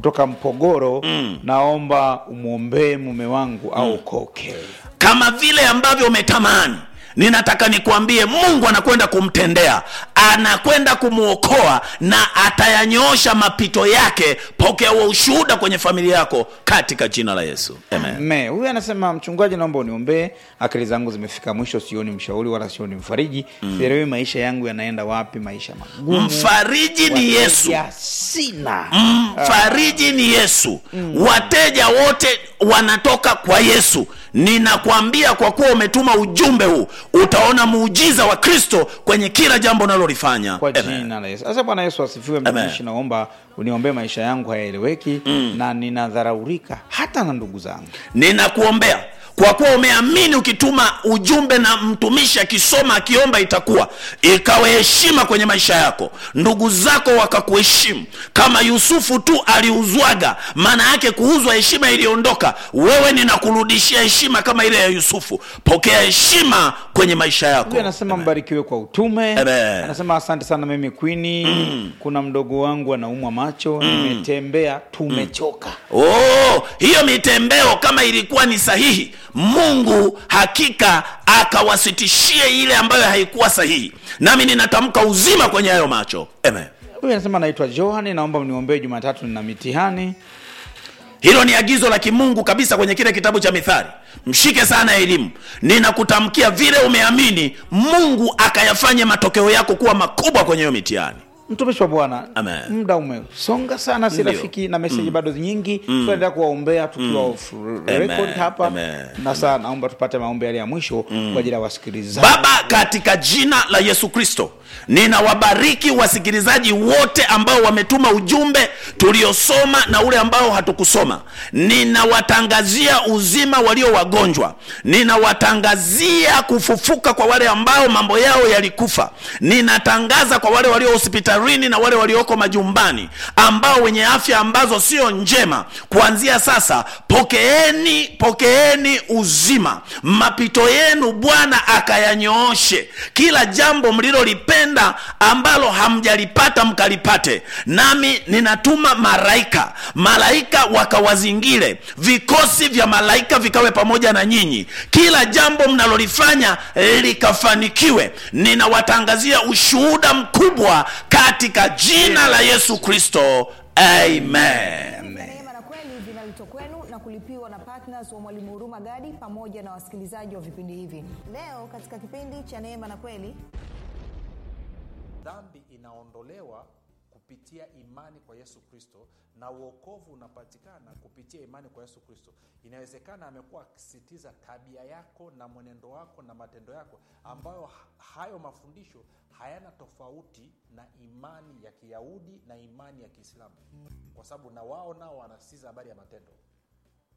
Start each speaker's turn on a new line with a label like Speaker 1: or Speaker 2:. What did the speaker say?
Speaker 1: kutoka Mpogoro, naomba umwombee mume wangu aokoke.
Speaker 2: kama vile ambavyo umetamani ninataka nikuambie mungu anakwenda kumtendea anakwenda kumwokoa na atayanyoosha mapito yake pokea huo ushuhuda kwenye familia yako katika jina la yesu Amen.
Speaker 1: Me, huyu anasema mchungaji, naomba uniombee, akili zangu zimefika mwisho, sioni mshauri wala sioni mfariji, sielewi maisha yangu yanaenda wapi, maisha magumu,
Speaker 2: mfariji ni yesu
Speaker 1: wateja sina.
Speaker 2: mfariji ni yesu wateja wote wanatoka kwa yesu ninakwambia kwa kuwa umetuma ujumbe huu utaona muujiza wa kristo kwenye kila jambo unalolifanya
Speaker 1: kwa
Speaker 2: Amen.
Speaker 1: jina la Yesu. Sasa Bwana Yesu asifiwe.
Speaker 2: Amen.
Speaker 1: Mtumishi, naomba uniombee, maisha yangu hayaeleweki na ninadharaurika hata na ndugu zangu.
Speaker 2: ninakuombea kwa kuwa umeamini ukituma ujumbe na mtumishi akisoma akiomba itakuwa ikawe heshima kwenye maisha yako ndugu zako wakakuheshimu kama yusufu tu aliuzwaga maana yake kuuzwa heshima iliondoka wewe ninakurudishia heshima kama ile ya yusufu pokea heshima kwenye maisha yako
Speaker 1: Huyu anasema mbarikiwe kwa utume.
Speaker 2: Amen.
Speaker 1: Anasema asante sana mimi Queen. Kuna mdogo wangu anaumwa macho, nimetembea, tumechoka.
Speaker 2: oh, hiyo mitembeo kama ilikuwa ni sahihi mungu hakika akawasitishie ile ambayo haikuwa sahihi nami ninatamka uzima kwenye hayo macho Amen.
Speaker 1: Huyu anasema naitwa Johan, naomba mniombee, Jumatatu nina mitihani.
Speaker 2: hilo ni agizo la kimungu kabisa kwenye kile kitabu cha mithali mshike sana elimu ninakutamkia vile umeamini mungu akayafanye matokeo yako kuwa makubwa kwenye hiyo mitihani
Speaker 1: Mtumishi wa Bwana,
Speaker 2: Amen.
Speaker 1: muda umesonga sana, si
Speaker 2: Ndio.
Speaker 1: rafiki na meseji bado nyingi. Tunaendelea kuwaombea tukiwa off record hapa,
Speaker 2: Amen.
Speaker 1: na saa naomba tupate maombi yale ya mwisho kwa ajili ya wasikilizaji.
Speaker 2: baba katika jina la yesu kristo ninawabariki wasikilizaji wote ambao wametuma ujumbe tuliosoma na ule ambao hatukusoma ninawatangazia uzima walio wagonjwa ninawatangazia kufufuka kwa wale ambao mambo yao yalikufa ninatangaza kwa wale walio hospitalini na wale walioko majumbani ambao wenye afya ambazo sio njema kuanzia sasa pokeeni pokeeni uzima mapito yenu bwana akayanyooshe kila jambo mlilolipenda ambalo hamjalipata mkalipate nami ninatuma malaika malaika wakawazingire vikosi vya malaika vikawe pamoja na nyinyi kila jambo mnalolifanya likafanikiwe ninawatangazia ushuhuda mkubwa katika jina la yesu kristo amen
Speaker 3: Neema na kweli vinaletwa kwenu na kulipiwa na partners wa Mwalimu Huruma Gadi pamoja na wasikilizaji wa vipindi hivi. Leo katika kipindi cha Neema na Kweli
Speaker 4: dhambi inaondolewa kupitia imani kwa yesu kristo na uokovu unapatikana kupitia imani kwa yesu kristo inawezekana amekuwa akisisitiza tabia yako na mwenendo wako na matendo yako ambayo ha- hayo mafundisho hayana tofauti na imani ya kiyahudi na imani ya kiislamu kwa sababu na wao nao wanasisitiza habari ya matendo